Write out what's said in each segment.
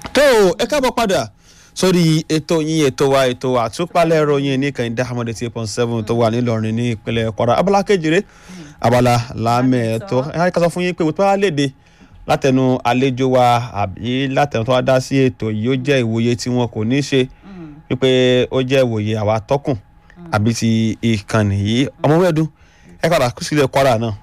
tó ẹ káàbọ̀ padà sórí ètò yín ètò wa ètò àtúpalẹ̀ ìròyìn ní kẹ́hìndé ahmed eight point seven tó wà nílọrin ní ìpínlẹ̀ kwara abala kejìlé abala lámẹ̀ẹ́tọ́ ẹ ká sọ fún yín pé wípé wàá léde látẹnu àlejò wa àbí látẹnu tó wá dá sí ètò yìí ó jẹ́ ìwòye tí wọn kò ní ṣe wípé ó jẹ́ ìwòye àwa tọkùn àbí ti ìkànnì yìí ọmọ mẹ́ẹ̀dún ẹ padà kú sílẹ̀ kwara náà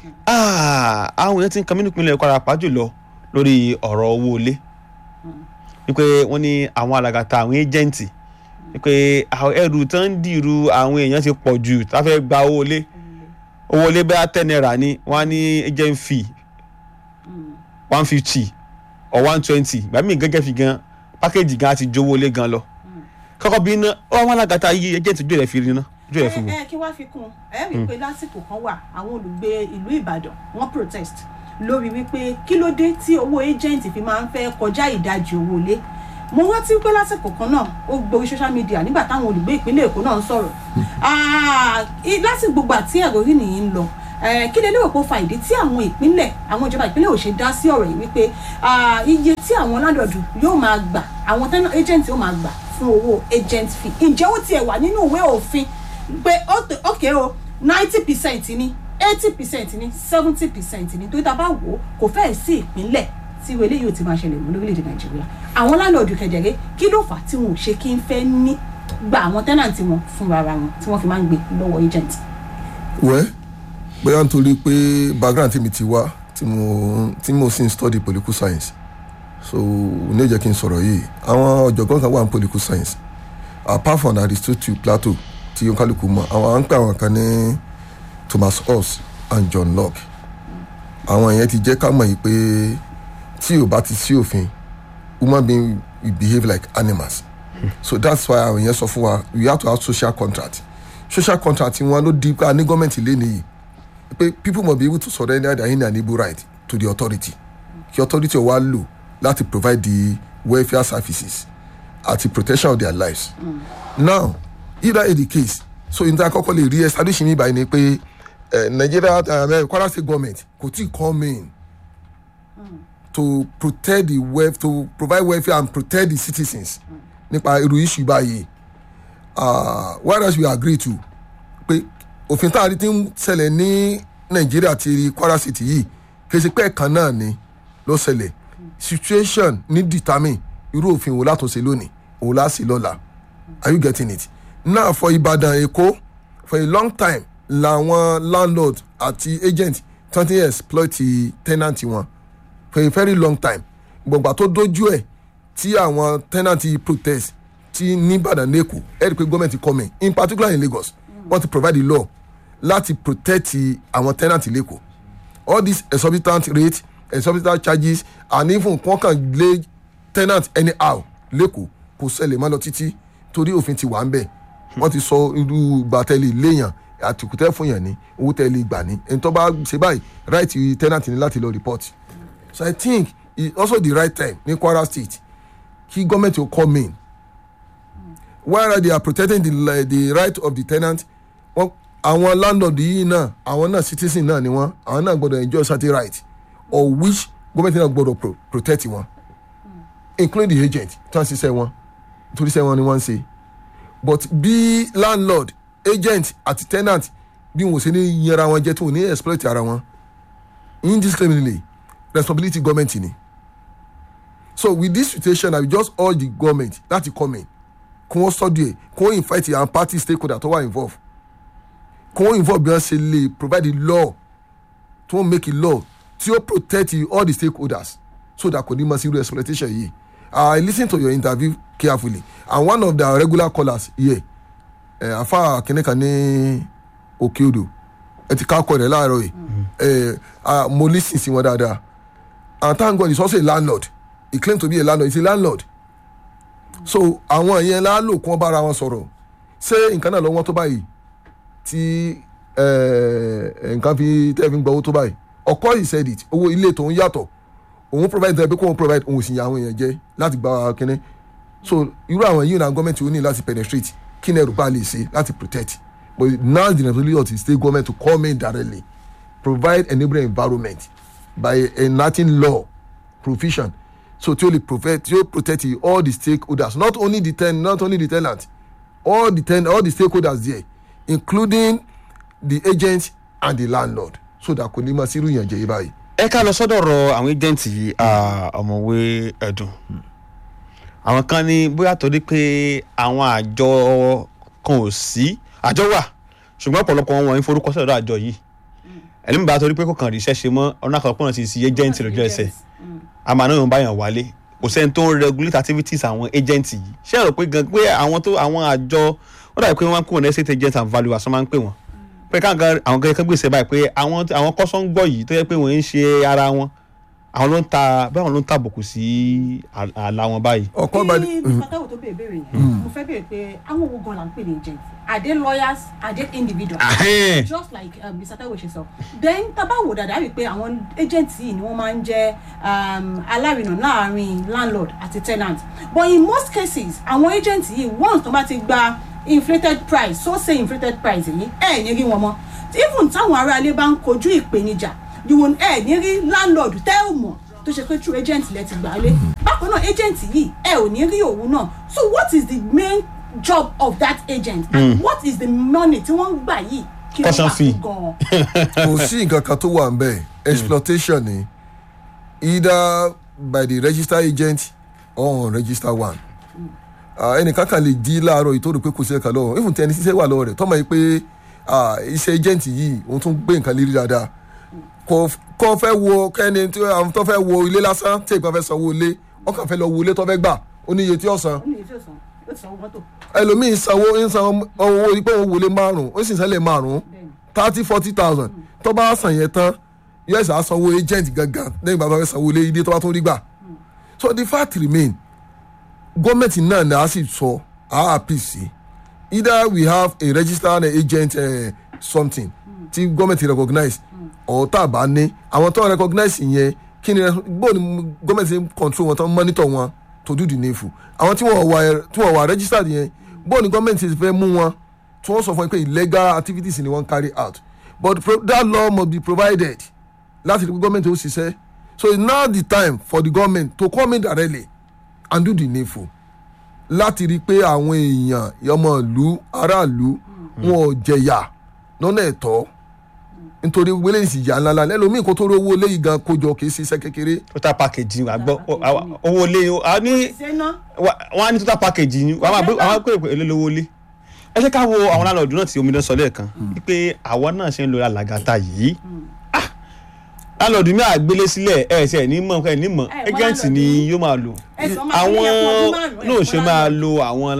àwọn èèyàn ti ń kan mí nípínlẹ̀ kwara pàjùlọ lórí ọ̀rọ̀ owó ilé wípé wọ́n ní àwọn alàgàtà àwọn ẹ́jẹ̀ǹtì wípé ẹrù tó ń dìrú àwọn èèyàn ti pọ̀ jù tá a fẹ́ gba owó ilé owó ilé bẹ́ẹ̀ ten naira ni wọ́n á ní agent fee one fifty or one twenty ìgbà míì gẹ́gẹ́ fi gan pákéjì gan àti jówó ilé gan lọ kọ́kọ́ bí iná àwọn alàgàtà yìí ẹ́jẹ̀ǹtì ojú rẹ̀ fi rí iná ojú rẹ̀ fi wò. ẹ kí wá fi kún ẹ rí i pé lásìkò kan wà àwọn olùgbé ìlú ìbàdàn wọ́n protest lórí wípé kí ló dé tí owó agent fi máa ń fẹ́ kọjá ìdajì owó ilé mo rántí pé lásìkò kan náà ó gborí social media nígbà táwọn olùgbé ìpínlẹ̀ èkó náà ń sọ̀rọ̀ lásìkò gbogbo àti ẹ̀rọ rí nìyí ń lọ kí lè lérò pé ó fa ìdí tí àwọn ìpínlẹ̀ àwọn ìjọba ìpínlẹ̀ ò ṣe dá sí ọ̀rọ̀ yìí wípé iye tí àwọn landlord yóò máa gbà àwọn tenant agent yóò máa gbà fún owó agent fee ǹjẹ́ ó tiẹ̀ wà nínú ìwé òfin pé ókè o ninety percent ni eighty percent ni seventy percent ni tó tá a bá wò ó kò fẹ́ẹ̀ sí ìpínlẹ̀ tí ìwé eléyìí ò ti máa ṣẹlẹ̀ mọ́ lórílẹ̀‐èdè nàìjíríà àwọn láńlọ́ọ̀dù kẹjẹrẹ kí ló fà á tí wọn ò ṣe kí n fẹ́ ní gba àwọn tẹ́nàntì wọn fúnra ara wọn tí wọ́n fi máa ń gbé lọ́wọ́ agent. wẹ́ bóyá nítorí pé background tèmi ti wá tí mo tí mo sì ń study political science so ní ìjẹ́ kí n sọ̀rọ̀ yìí àwọn ọ̀jọ̀gbọ́n kan wà ní political science apart from aristotle plato tí oníkálukú mọ̀ àwọn à ń pè àwọn kan ní thomas hobbes and john locke àwọn yẹn ti jẹ́ ká mọ̀ yìí pé tí ò bá ti sí òfin human being we behave like animals so that's why àwọn yẹn sọ fún wa we have to have social contract social contract wọn ló di ká ní gọ́ọ̀mẹ̀ntì lé nìyí pé people must be able to surrender their inalienable right to the authority kí authority wa lò láti provide the welfare services àti protection of their lives mm. now either in the case so n ta kọ́kọ́ lè re establish mi báyìí ni pé nigeria uh, kwara state government kò tí come in to protect the wealth to provide welfare and protect the citizens nípa irú issue báyìí whereas we agree to pé òfin tá a rí ti ń ṣẹlẹ̀ ní nàìjíríà ti kwara city yìí kì í ṣe pé ẹ̀kan náà ni ló ṣẹlẹ̀ situation ní determine irú òfin wo látúnṣe lónìí òun láṣì lọ́la are you getting it now for ibadan èkó for a long time làwọn landlord àti agent tán ti exploit tenant wọn for a very long time gbọ̀ngbà tó dojú ẹ̀ tí àwọn tenant protest ti ní ìbàdàn lẹ́kọ̀ọ́ ẹ̀ rí i pé gọ́ọ̀mẹ̀ntì come in in particular in lagos wọ́n ti provide the law láti protect àwọn tenant lẹ́kọ̀ọ́ all these exorbitant rates exorbitant charges and even wọ́n kàn lé tenant anyhow lẹ́kọ̀ọ́ kò ṣẹlẹ̀ mọ́ lọ títí torí òfin ti wà ń bẹ̀ wọ́n ti sọ irú gbàtẹ́lẹ̀ léèyàn àtìkùtẹ́ fún yàn ní owó tẹ́lẹ̀ gbà ní ẹni tó bá ṣe báyìí right tenant ní láti lọ report so i think it's also the right time ní kwara state kí gọ́ọ̀mẹ̀ntì ó come in while they are protecting the, the right of the tenant wọ́n àwọn landlord yìí náà àwọn náà citizen náà ni wọ́n àwọn náà gbọ́dọ̀ enjoy certain right or which gọ́ọ̀mẹ̀ntì náà gbọ́dọ̀ pro protect wọn including the agent tí wọ́n ṣiṣẹ́ wọn nítorí iṣẹ́ wọn ni wọ́n ń ṣe but bí landlord agent àti tenant bí wọn ò ṣe ní yẹra wọn jẹ tí wọn ò ní exploit ara wọn indiscriminately responsibility government ni so with this situation i will just urge the government láti come in kí wọ́n study ẹ̀ kí wọ́n invite àwọn party stakeholder tó wà involve kí wọ́n involve bí wọ́n ṣe lè provide the law tí wọ́n make a law tí ó protect all the stakeholders so that kò ní mọ sí irú exploitation yìí i lis ten to your interview carefully and one of the regular callers here ẹ afa kìnìkan ní òkè odò ẹ ti ká kọ rẹ láàárọ yìí ẹ mo lis ten sí wọn dáadáa and thank god he is also a landlord he claim to be a landlord he is a landlord so àwọn yẹn lálò kí wọn bára wọn sọrọ ṣé nǹkan náà lọ wọn tó báyìí tí nǹkan fi tẹ́ fi ń gbọ́ owó tó báyìí ọkọ he said it owó ilé tòun yàtọ̀ òun provide tẹ́ pé kóun provide òun sì yàn àwọn èèyàn jẹ láti gba kínní so irú àwọn yìí náà gọ́ọ̀mẹ̀ntì ó ní láti penetrate kí ni ẹrù bá lè ṣe láti protect but now the responsibility of the state government to come in directly provide enabling environment by enacting law provision so tí ó lè protect tí ó protect all the stakeholders not only the ten not only the tenant all the ten all the stakeholders there including the agent and the landlord so that kò ní máa sírú ìyànjẹ yìí báyìí. ẹ ká lọ sọ́dọ̀ ọ̀rọ̀ àwọn agent yìí ah, ọ̀mọ̀wé ẹ̀dùn àwọn kan ní bóyá torí pé àwọn àjọ kan ò sí àjọ wà ṣùgbọ́n ọ̀pọ̀lọpọ̀ wọn wọ̀nyí forúkọ sọ̀rọ̀ àjọ yìí ẹni mi bá torí pé kò kàn ríṣẹ́ ṣe mọ́ ọ̀nà àkọ́kọ́ náà ti sí agent lójú ẹsẹ̀ àmọ́ àná yóò bá yàn wálé kò sẹ́ni tó ń regulate activities àwọn agent yìí ṣé ẹ rò pé gan pé àwọn tó àwọn àjọ wọ́n dàbí pé wọ́n máa ń pè wọ́n ní estate agent and valuers wọ́n máa ń pè wọ́n pé káàkan àwọn kankan gbèsè báyìí pé àwọn àwọn kọ́sọ́ ń gbọ́ yìí tó yẹ pé wọ́n ń ṣe ara wọn àwọn ló ń ta bẹ́ẹ̀ àwọn ló ń tàbùkù sí à- àlà wọn báyìí. ọ̀kan bá kí mr taiwo tó béèrè béèrè yẹn mo fẹ́ béèrè pé àwọn owó gan la ń pè ní agent are they lawyers are they individuals Ahẹ́n. just like um, mr taiwo ṣe sọ then tábà wò dáadáa rí i pé àwọn agent yìí ni wọ́n máa ń jẹ́ um, alárinà láàrin landlord àti tenant but in most cases àwọn agent yìí once tó bá ti gba inflated price so say inflated price yìí ẹ̀ ní rí wọn mọ́ even táwọn aráalé bá ń kojú ìpèníjà you will ẹ̀ ní rí landlord tẹ́ ò mọ̀ tó ṣe pé true agent lẹ ti gbà lé bákan náà agent yìí ẹ ò ní rí òun náà so what is the main job of that agent and what is the money tí wọ́n ń gbà yìí kí ló Caution wà fee. fún gan-an. kò sí nǹkan kan tó wà ń bẹ̀ exploitation ni either by the registered agent or unregistered one Ah, ẹnìkan kan lè jí láàárọ̀ yìí tó rò pé kò sí ẹ̀ka lọ́wọ́ even tí ẹni ṣiṣẹ́ wà lọ́wọ́ rẹ̀ tọ́mọ yìí pé ah, iṣẹ́ agent yìí òun tún gbé nǹkan lérí dáadáa kò kò fẹ́ wo kẹ́ni tí àwọn tó fẹ́ wo ilé lásán tí ìgbà fẹ́ sanwó ilé ọkàn fẹ́ lọ wo ilé tó fẹ́ gbà ó ní iye tí ó san ó ní èyí tí ó san ó ti san owó mọ́tò ẹlòmíín sanwó ń san owó ipò òun wọlé márùn ó sì sẹ́lẹ̀ márùn bẹ́ẹ̀ ni thirty forty thousand tó bá san yẹn tán us á sanwó agent gangan lẹ́yìn bàbá fẹ́ sanwó ilé ilé tó bá tún rí gbà so the fact remain gọ́ọ̀mẹ̀ntì náà ni a sì sọ a apc either we have a registered agent uh, something tí gọ́ọ̀mẹ̀ntì recognize or tá a bá ní àwọn tó recognize yẹn kí ni bóun ni gọ́ọ̀mẹ̀ntì ń control wọn tó ń monitor wọn to do the needful àwọn tí wọ́n wà tí wọ́n wà registered yẹn bóun ni gọ́ọ̀mẹ̀ntì fẹ́ mú wọn tí wọ́n sọ fún ẹ pé illegal activities ni wọ́n carry out but pro- that law must be provided láti rí pé gọ́ọ̀mẹ̀ntì ó ṣiṣẹ́ so it's now the time for the government to come in directly and do the needful láti rí i pé àwọn èèyàn ọmọ ìlú aráàlú wọn ò jẹyà lọ́nà ẹ̀tọ́ nítorí wọlé ìsìyà ńláńlá lẹ́lòmíì kó tó rí owó léyìí gan kójọ kì í ṣiṣẹ́ kékeré total package wà gbọ́ owó lé a ní ṣe ná wa- wọ́n á ní total package ni wọ́n á máa gbé- wọ́n á pè é lówó lé ẹ ṣe ká wo àwọn láńlọ́ọ̀dù náà tí omidan sọ lẹ́ẹ̀kan wípé àwọn náà ṣe ń lo alàgàtà yìí Ah! láńlọ́ọ̀dù mi àgbélé sílẹ̀ ẹ̀ ṣe ẹ̀ ní mọ̀ ẹ̀ ní mọ̀ Ẹ, wọ́n agent láńlọ́ọ̀dù ni yìí. yóò máa lò ẹ̀sán máa àwọn ní ẹ̀kún ọdún márùn-ún náà ṣe máa lo àwọn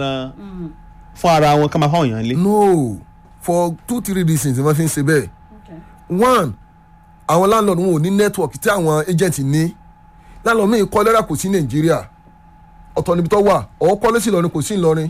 fún ara wọn ká máa fáwọn èèyàn lé. no for two three reasons ni wọ́n fi ń ṣe bẹ́ẹ̀ Okay. one àwọn landlord wọn ò ní network tí àwọn agent ní landlord míì kọ́ lẹ́rà kò sí nàìjíríà ọ̀tọ̀ níbi tó wà ọ̀ kọ́lé sí ìlọrin kò sí ìlọrin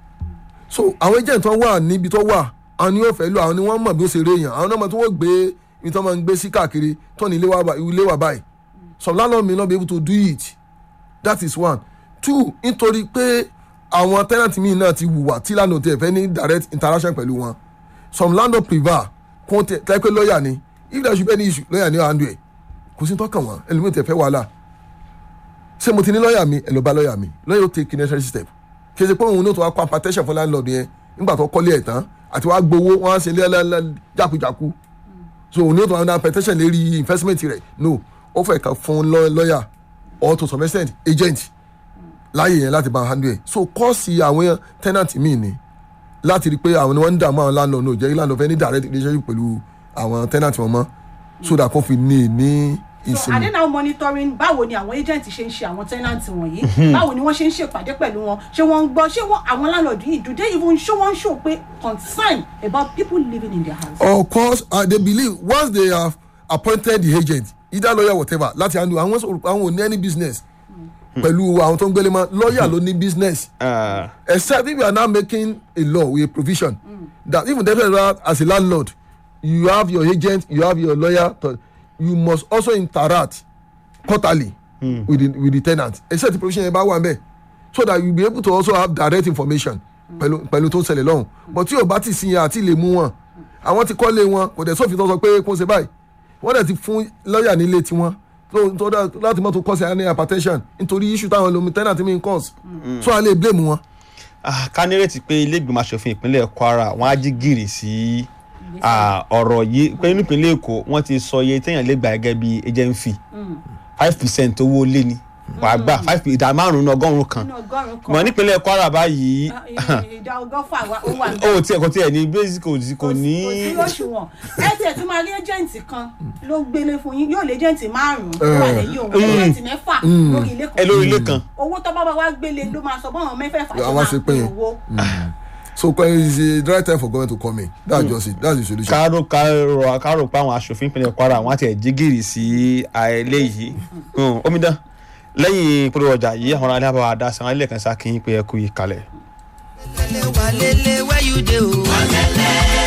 so àwọn agent tó wà níbi tó wà àwọn ni yóò fẹ́ lò àwọn ni wọ́n mọ̀ bí ó ṣe réèyàn àwọn náà mọ̀ tí wọ́n gbé ibi tó máa ń gbé sí káàkiri tó ní ilé wa bá- ilé wa báyìí some landlord may not be able to do it that is one two nítorí pé àwọn tenant míì náà ti wùwà tí landlord tẹ̀ fẹ́ ní direct interaction pẹ̀lú wọn some landlord prevail kó tẹ tẹ pé lọ́ọ̀yà ni if there should be any issue lọ́ọ̀yà ni ó handle ẹ̀ kò sí tọ́kàn wọn ẹlòmíì tẹ̀ fẹ́ wàhálà ṣé mo ti ní lọ́ọ̀yà mi ẹ lọ bá lọ́ọ̀yà mi lọ́ọ̀yà ó take necessary step kì í ṣe pé òun ní o tó wá kó apatẹ́sẹ̀ fún landlord yẹn nígbà tó kọ́lé ẹ̀ tán àti wàá gbowó wọn á ṣe lẹ́lẹ́lẹ́ jákujáku so òun ní o tó wá ní apatẹ́sẹ̀ lérí investment rẹ̀ no ó fẹ́ kàn fún lọ́- lọ́ọ̀yà or to some extent agent láàyè yẹn láti bá a handle ẹ̀ so kọ́ọ̀sì àwọn tenant mi ni láti rí i pé àwọn ni wọ́n ń dààmú àwọn landlord náà jẹ́ kí landlord fẹ́ ní direct relationship pẹ̀lú àwọn tenant wọn mọ́ so that kò fi ní ní so are they ìsinmi. now monitoring báwo ni àwọn agent ṣe ń ṣe àwọn tenant wọ̀nyí báwo ni wọ́n ṣe ń ṣèpàdé pẹ̀lú wọn ṣé wọ́n ń gbọ́ ṣé wọ́n àwọn landlord yìí do they even show one show pé concern about people living in their house. of course uh, they believe once they have appointed the agent either lawyer whatever láti handle àwọn sọ àwọn ò ní any business pẹ̀lú àwọn tó ń gbélé mọ́ lawyer ló ní business Ah, except if you are now making a law with a provision that even definitely as a landlord you have your agent you have your lawyer to, you must also interact quarterly with the with the tenant except the provision yẹn bá wà mẹ́ so that you be able to also have direct information pẹ̀lú pẹ̀lú tó ń ṣẹlẹ̀ lọ́hùn but tí o bá ti sin yẹn àti lè mú wọn àwọn ti kọ́lé wọn kò dẹ̀ sófin tó sọ pé kó ṣe báyìí wọ́n dẹ̀ ti fún lọ́ọ̀yà nílé tiwọn so nítorí láti mọ́tò kọ́sì àní hypertension nítorí issue táwọn lomi tenant mi ń cause so a lè blame wọn. Ah, ká nírètí pé ilé ìgbìmọ̀ asòfin ìpínlẹ̀ kwara wọ́n á jí gìrì sí ah, ọ̀rọ̀ yìí pé nípínlẹ̀ èkó wọ́n ti sọ iye téèyàn lè gbà gẹ́gẹ́ bí agent fee five percent owó lé ni wàá gbà five ìdá márùn-ún ọgọ́rùn-ún kan nínú ọgọ́rùn-ún kan mọ̀ nípínlẹ̀ kwara báyìí Ah, ìdá ọgọ́fà wa- ó wà níbẹ̀. ó tiẹ̀ kò tiẹ̀ ní basic kò sí- kò ní kò sí òṣùwọ̀n ẹ tiẹ̀ tún máa rí ẹ́jẹ̀ǹtì kan ló gbélé fún yín yóò lé ẹ́jẹ̀ǹtì márùn-ún tó wà lẹ́yìn òun ẹ́jẹ̀ǹtì mẹ́fà lórí ilé ẹ kan lórí ilé kan owó tó bá bá wá gbélé ló máa sọ bọ́ọ̀n mẹ́fẹ̀ẹ̀fà ṣe Àwọn máa ṣe pín pín. owó. so it's the right time for government to come in that's just it that's the solution. kárò kárò kárò pé àwọn aṣòfin ìpínlẹ̀ kwara wọ́n á tiẹ̀ jí gìrì sí àìlè yìí Hmm, omidan lẹ́yìn ìpolówó ọjà yìí àwọn aráàlú àbáwá dá sí àwọn ilé kan sá kí n pé ẹ kú yìí kalẹ̀. Walele, walele, where you dey o?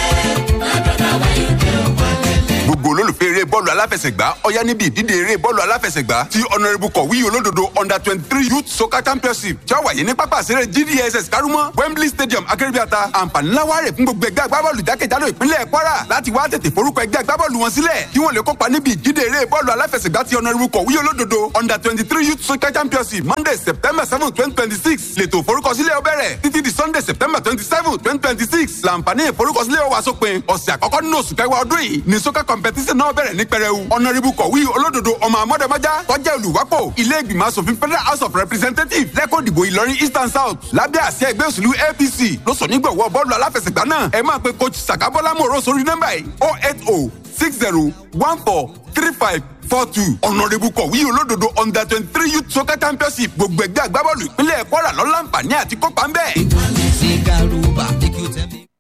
gbogbo olólùfẹ́ eré bọ́ọ̀lù aláfẹsẹ̀gbá ọ̀yá níbi ìdíje eré bọ́ọ̀lù aláfẹsẹ̀gbá ti honourable kọ̀wé olódodo under twenty three youth soccer championship tí ó wáyé ní pápá ìṣeré gdss kárúmọ́ wembley stadium akérèbíàta àǹfààní ńlá wà rè fún gbogbo ẹgbẹ́ agbábọ́ọ̀lù jákèjádò ìpínlẹ̀ kwara láti wá tètè forúkọ ẹgbẹ́ agbábọ́ọ̀lù wọn sílẹ̀ kí wọ́n lè kópa níbi ìdíje eré bọ́ọ̀lù aláfẹsẹ̀gbá ti honourable kọ̀wé olódodo under twenty three youth soccer championship monday september seven twenty twenty six lètò ìforúkọsílẹ̀ ó bẹ̀rẹ̀ títí di sunday september twenty seven twenty twenty six làǹfààní ìforúkọsílẹ̀ ó wà sópin ọ̀sẹ̀ àkọ́kọ́ nínú oṣù kẹwàá ọdún yìí ní soccer competition náà bẹ̀rẹ̀ ní pẹrẹu ọ̀nàrìbù kọ̀wé olódodo ọmọ àmọ́dẹ́mọ́já tọ́jà olùwápò ilé ìgbìmọ̀ asòfin federal house of representatives lẹ́kọ̀ọ́ ìdìbò ìlọrin eastern south lábẹ́ àṣẹ ẹgbẹ́ òṣèlú apc ló sọ nígbàwọ́ bọ́ọ̀lù aláfẹsẹ̀gbá náà ẹ máa pe coach sakabola moro sórí nọ́mbà yìí oh eight oh six zero one four three five four two ọ̀nàrẹ́bù kọ̀wé olódodo under twenty three youth soccer championship gbogbo ẹgbẹ́ agbábọ́ọ̀lù ìpínlẹ̀ kwara lọ́láǹfààní àti kópa ń bẹ́ẹ̀. Sigaruba, make you tell me.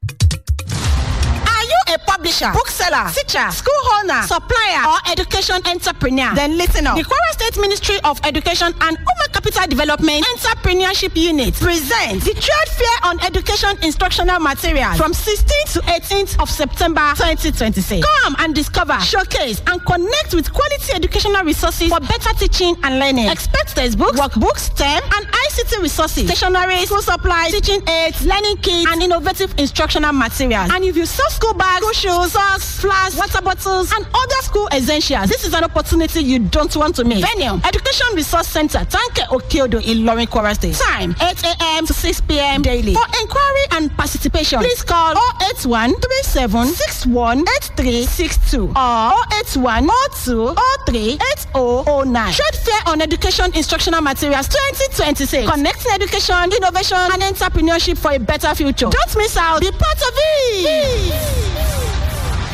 Are you a publisher, bookseller, teacher, school owner, supplier, or education entrepreneur? Then listen up. The Kwara State Ministry of Education and Human Capital Development Entrepreneurship Unit presents the Trade Fair on Education Instructional Materials from 16th to 18th of September 2026. Come and discover, showcase, and connect with quality educational resources for better teaching and learning. Expect textbooks, workbooks, STEM, and ICT resources, stationery, school supplies, teaching aids, learning kits, and innovative instructional materials. And if you sell school bags, school shoes, socks, flasks, water bottles, and other school essentials, this is an opportunity you don't want to miss. Venue, Education Resource Center, Tanke Okeodo, Ilorin, Kwara State. Time, 8 a.m. to 6 p.m. daily. For inquiry and participation, please call 081 37 61 8362 or 081 02 03 8009. Trade Fair on Education Instructional Materials 2026. Connecting education, innovation, and entrepreneurship for a better future. Don't miss out. Be part of it.